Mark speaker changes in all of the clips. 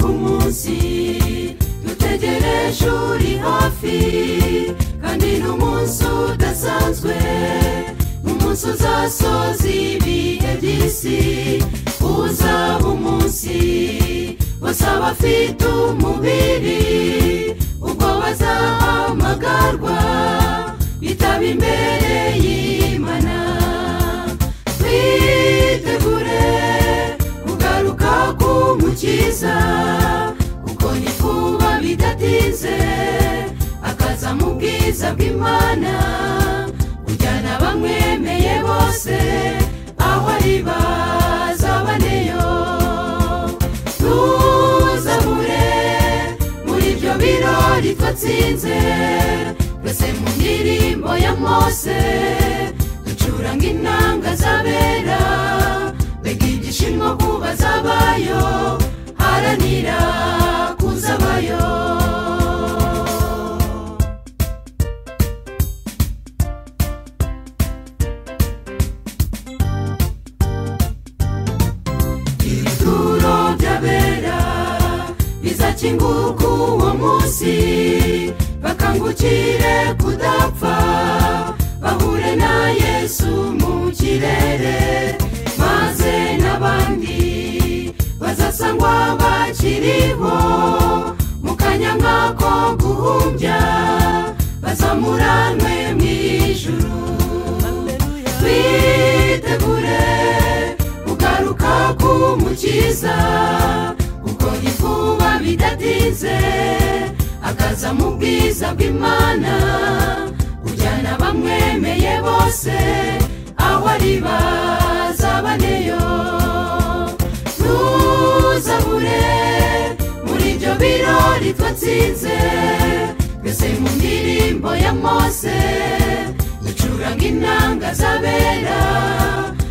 Speaker 1: munsi dutegereje uri hafi kandi ni umunsi udasanzwe umunsi uzasoza ibihe by'isi uzaba umunsi bose abafite umubiri ubwo bazahamagarwa bitaba imbere y'imana twitegure kugaruka k'umukiza kuko ni kuba bidatinze akaza mu bwiza bw'imana kujyana abamwemeye bose aho ari bazabaneyo tuzamure muri ibyo birori twatsinze twese mu ndirimbo ya mose ducuranga intanga z'abera mbega ibyishimo kuba zabayo haranira kuzabayo ibituro by'abera bizakingurwa uwo munsi bakangukire kudapfa bahure na yesu mu kirere maze n'abandi bazasangwa bakiriho mu kanya nk'ako guhumbya bazamuranwe mu ijuru twitegure kugaruka k'umukiza kuko ntifuba bidatinze akaza mu bwiza bw'imana kujyana abamwemeye bose aho ari bazabaneyo tuzabure muri ibyo birori twatsinze twese mu ndirimbo ya mose ducuranga intanga z'abera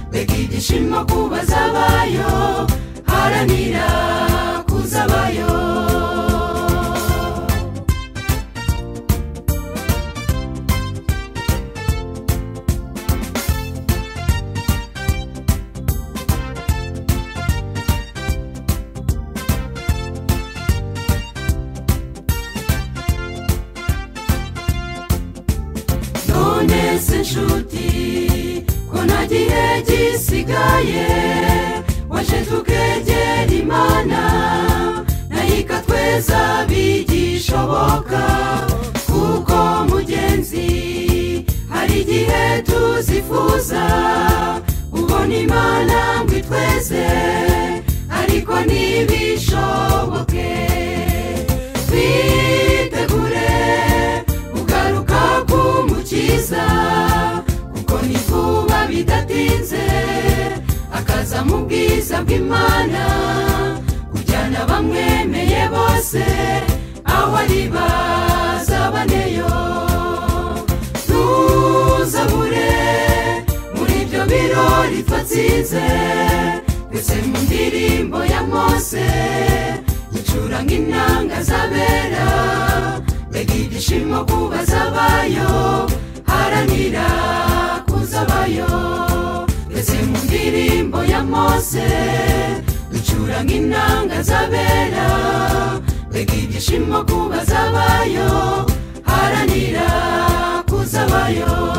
Speaker 1: mbega ibyishimo kuba zabayo haranira kuzabayo none se nshuti ko nta gihe gisigaye waje tukegera imana nayo ikatweza bigishoboka kuko mugenzi hari igihe tuzifuza ubona imana ngo itweze ariko ntibishoboke twitegure kugaruka k'umukiza kuko ni vuba bidatinze akaza mu bwiza bw'imana kujyana abamwemeye bose aho ari bazabaneyo tuzabure muri ibyo birori twatsinze twese mu ndirimbo ya mose ducuranga intanga z'abera mbega ibyishimo kuba zabayo haranira kuzabayo twese mu ndirimbo ya mose ducuranga intanga z'abera mbega ibyishimo kuba zabayo haranira kuzabayo